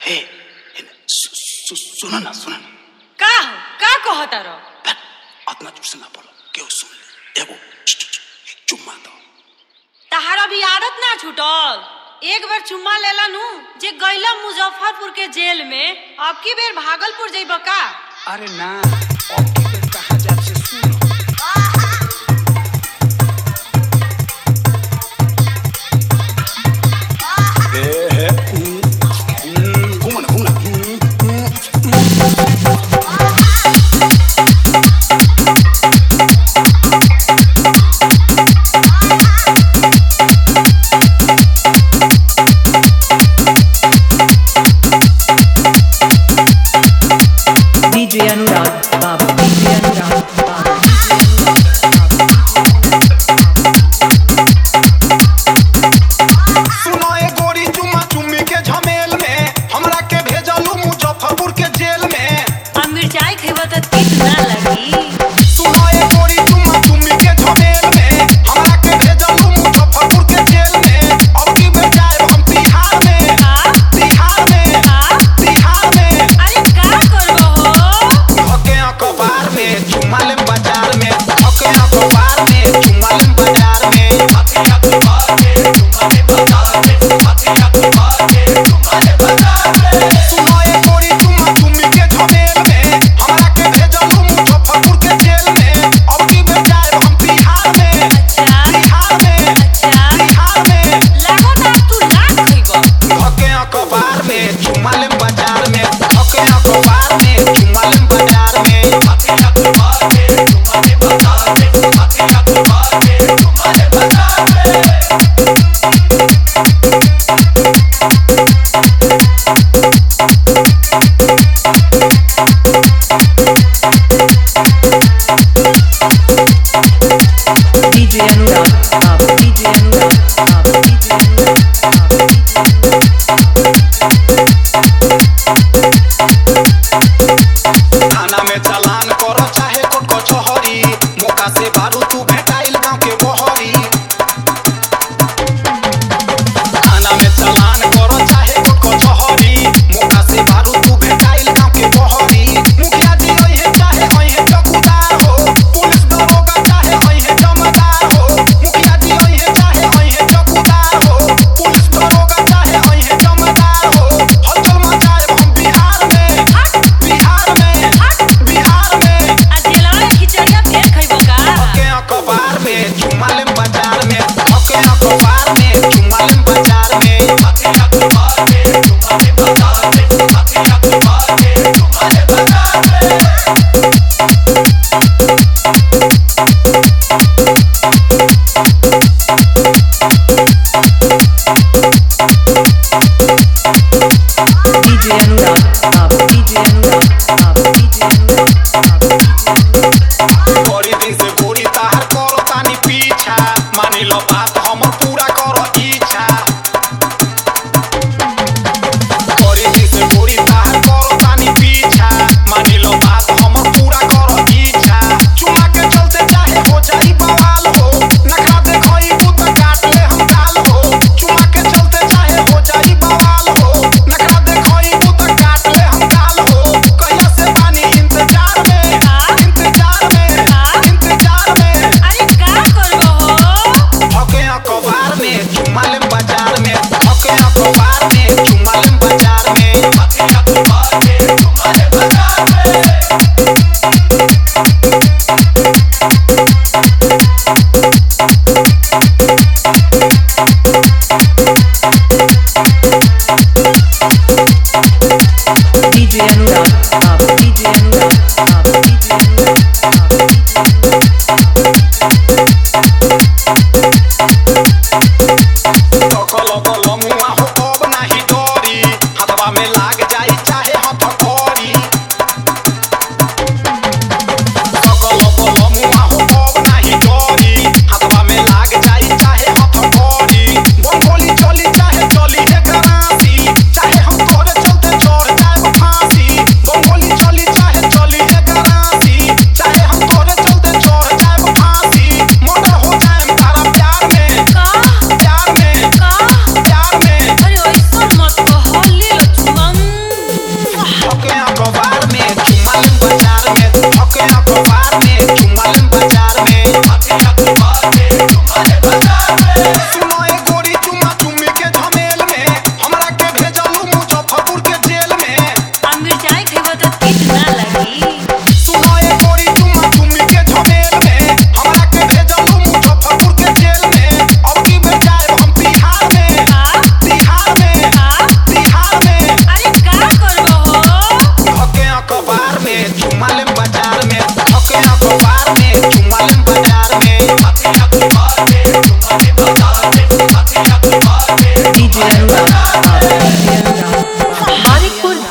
ए सु- सु- सुन ना सुन ना का हो का कहता रहो बस, अतना जोर से ना बोलो केहू सुन ले एगो च- च- च- चुम्मा दो तहार अभी आदत ना छूटल एक बार चुम्मा लेला नु जे गैला मुजफ्फरपुर के जेल में अब की बेर भागलपुर जइब का अरे ना अब की बेर कहा जाए से सुन ए, हे, हम्म, हम्म, घूमो ना, घूमो ना, हम्म, हम्म, DJ Anurag, Babu, DJ Anurag, Babu, सुनो ए गोरी चुम्मा चुम्मी के झमेल में हमरा के भेजलू मुजफ्फरपुर के जेल में अब मिर्चाई खइब त तीत ना लगी सुनो ए गोरी चुम्मा चुम्मी के झमेल में हमरा के भेजलू मुजफ्फरपुर के जेल में अब की बेर जाए हम तिहार में का तिहार में का तिहार में अरे का करबो हो हके अखबार में चुम्मा लेम बाजार में हके अखबार में चुम्मा लेम बाजार में हके अखबार में चुम्मा लेम बाजार में हके अखबार में चुम्मा लेम बाजार में सुनो ए गोरी चुम्मा चुम्मी के झमेल में हमरा के भेजलू मुजफ्फरपुर के जेल में अब की बेर जाए हम तिहार में अच्छा तिहार में अच्छा तिहार में लागत अब तू ना खइब हके अखबार में चुम्मा लेम बाजार में हके अखबार में चुम्मा लेम बाजार में हके अखबार में चुम्मा लेम बाजार में हके अखबार में चुम्मा लेम बाजार में DJ Anurag, Babu, DJ Anurag, Babu, DJ Anurag, Babu, DJ Anurag. थाना में चालान करो चाहे कोर्ट कचहरी मौका से बारू तू भेटाइल गांव के बहरी थाना में चालान करो चाहे कोर्ट कचहरी मौका से बारू तू भेटाइल गांव के बहरी मुखिया जी ओहे चाहे ओहे चौकीदार हो पुलिस दरोगा चाहे ओहे जमादार हो मुखिया जी ओहे चाहे ओहे चौकीदार हो पुलिस दरोगा चाहे ओहे जमादार हो हलचल मचाए हम बिहार में बिहार में बिहार में आ जेलवा में खिचड़िया फेर खइब का हके अखबार में चुम्मा लेम बाजार में हके अखबार में चुम्मा लेम बाजार में हके अखबार में चुम्मा लेम बाजार में हके अखबार में चुम्मा लेम बाजार में DJ Anurag, Babu, DJ Anurag, Babu, DJ Anurag, Babu, DJ Anurag. बड़ी दिन से गोरी ताहर करो तानी पीछा मानी लो बात हमर पूरा करो इच्छा बड़ी दिन से गोरी ताहर करो तानी पीछा मानी लो बात हमर पूरा करो इच्छा चुमा के चलते चाहे हो जाई बवाल हो नखरा देखई पुत काट ले हम गाल हो चुमा के चलते चाहे हो जाई बवाल हो नखरा देखई पुत काट ले हम गाल हो कहिया से पानी इंतजार में हाँ? इंतजार में हाँ? इंतजार में अरे का करबो हो हके अखबार में चुम्मा लेम बाजार में हके अखबार में चुम्मा लेम बाजार में हके अखबार में चुम्मा लेम बाजार में DJ Anurag, Babu, DJ Anurag, Babu, DJ Anurag, Babu, DJ Anurag. सकल बल मुआ हो अब नाही डरी हाथवा में लाग जाई चाहे हाथ करी सकल बल मुआ हो अब नाही डरी हाथवा में लाग जाई चाहे हाथ करी बंगोली चली चाहे चली है गरासी चाहे हम तोरे चलते चढ़ जाए फांसी बंगोली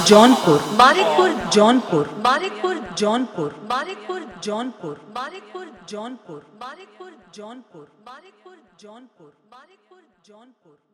जौनपुर बारिकपुर जौनपुर बारिकपुर जौनपुर बारिकपुर जौनपुर बारिकपुर जौनपुर बारिकपुर जौनपुर बारिकपुर जौनपुर बारिकपुर जौनपुर